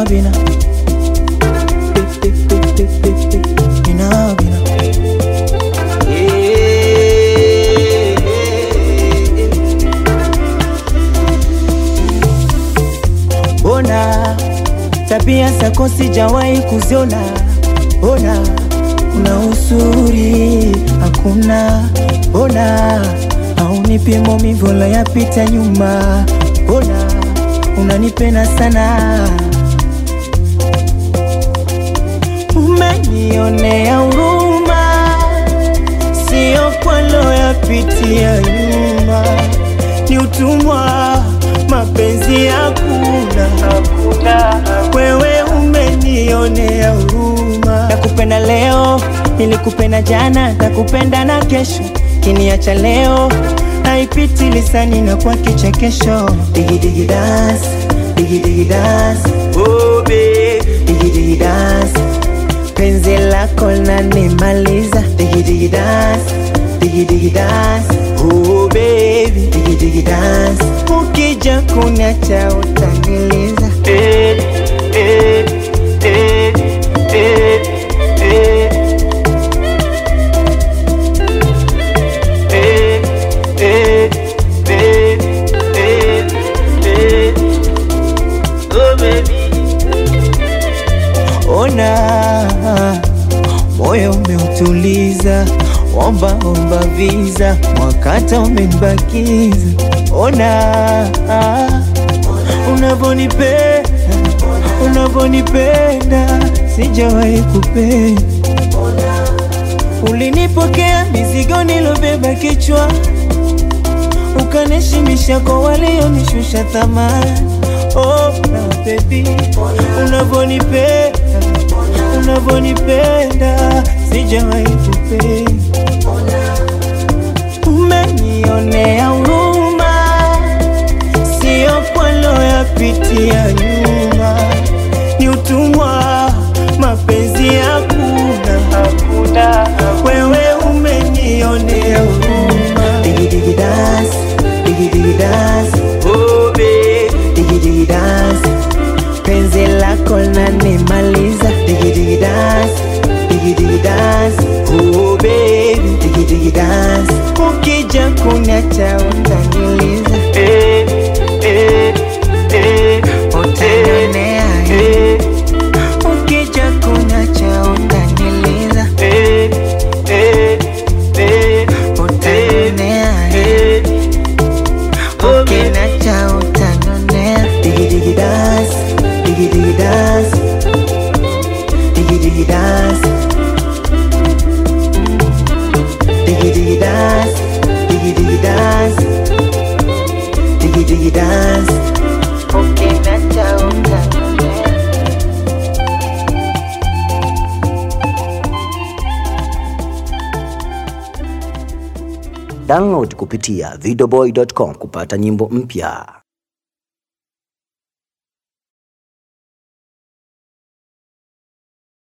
bina bina bina Ona tabia zako sijawahi kuziona, ona una uzuri hakuna, ona haunipi maumivu la yapita nyuma, ona unanipenda sana, umenionea huruma, sio kwa loyapitia nyuma, ni utumwa mapenzi hakuna, wewe umenionea huruma. Nakupenda leo, nilikupenda jana, nakupenda na kesho, kiniacha leo haipiti lisani na kwa kichekesho. Digi digi dance, digi digi dance, oh babe, digi digi dance, penzi lako lanimaliza. Digi digi dance, digi digi dance, oh baby, digi digi dance, ukija kuniacha utaniliza. Eh, eh, eh, eh, eh. Eh, eh, eh, eh, eh. Oh, baby. Ona moyo umeutuliza, omba omba visa, mwakata umenibakiza. Ona unavonipenda, unavonipenda, sijawahi kupenda Ulinipokea mizigo nilobeba kichwa, ukanishimisha kwa walionishusha thamani. Oh, na baby, unavonipenda, unavonipenda, sijawahi kupenda. Umenionea huruma, sio kwa loyapitia nyuma, ni utumwa, mapenzi hakuna, hakuna. Wewe umenionea huruma. Digi digi dance, digi digi dance, oh babe, digi digi dance, penzi lako lanimaliza. Digi digi dance, digi digi dance, oh babe, digi digi dance, ukija kuniacha utaniliza. Eh, eh, eh, utanionea eh. Ukija kuniacha utaniliza. Eh, eh, eh, utanionea eh. Ukiniacha utanionea. Digi digi dance, digi digi dance, digi digi dance, digi digi dance, digi digi dance, digi digi dance. Ukiniacha utanionea. Download kupitia videoboy.com kupata nyimbo mpya.